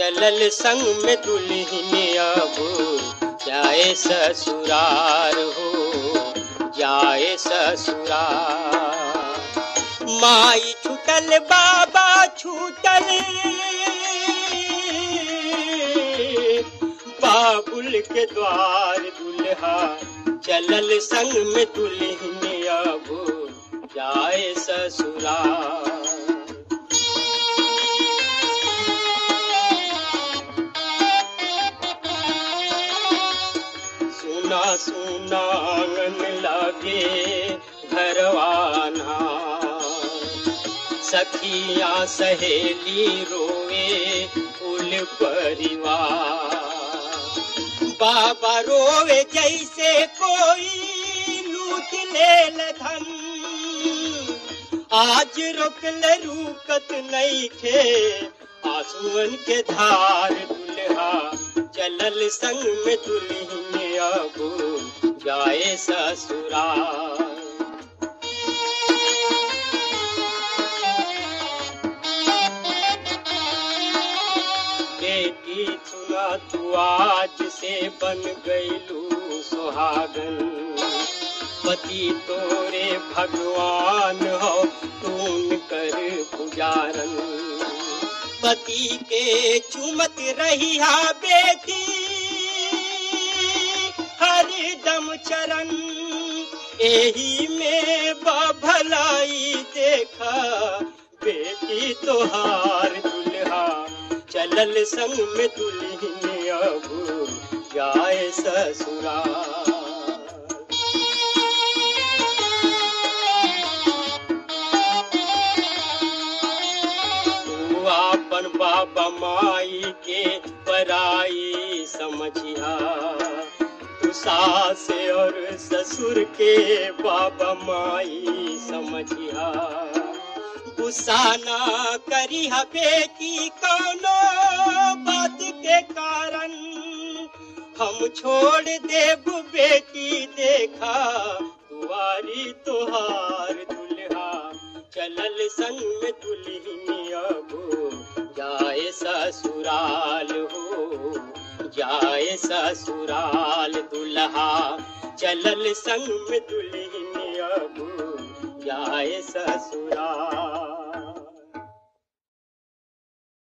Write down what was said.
चलल संग में दुल्हन अब जाए ससुरार हो जाए ससुरार माई छूटल बाबा छूटल बाबुल के द्वार दुल्हा चलल संग में दुल्हन अब जाए ससुरार सुना सुना आंगन लागे घरवाना सखिया सहेली रोए कुल परिवार बाबा रोवे जैसे कोई लूट ले धन आज रोकल रुकत नहीं खे आंसुअन के धार दुल्हा चलल संग में दुल्हन अब जाए ससुराल बेटी सुना तू आज से बन गईलू सुहागन पति तोरे भगवान हो तून कर पुजारन पति के चुमत रही हा बेटी हर दम चरण एही में भलाई देखा बेटी तोहार दुल्हा चलल संग में दुल्हन अब जाए ससुराल तू आपन बाबा माई के पराई समझिया तू सास और ससुर के बाबा माई समझिया गुस्सा ना करी हा बेटी कौनो बात के कारण हम छोड़ देब बेटी देखा दुआरी तोहार दुल्हा चलल संग में दुल्हन अब जाए ससुराल हो जाए ससुराल दुल्हा चलल संग में दुल्हन अब जाए ससुराल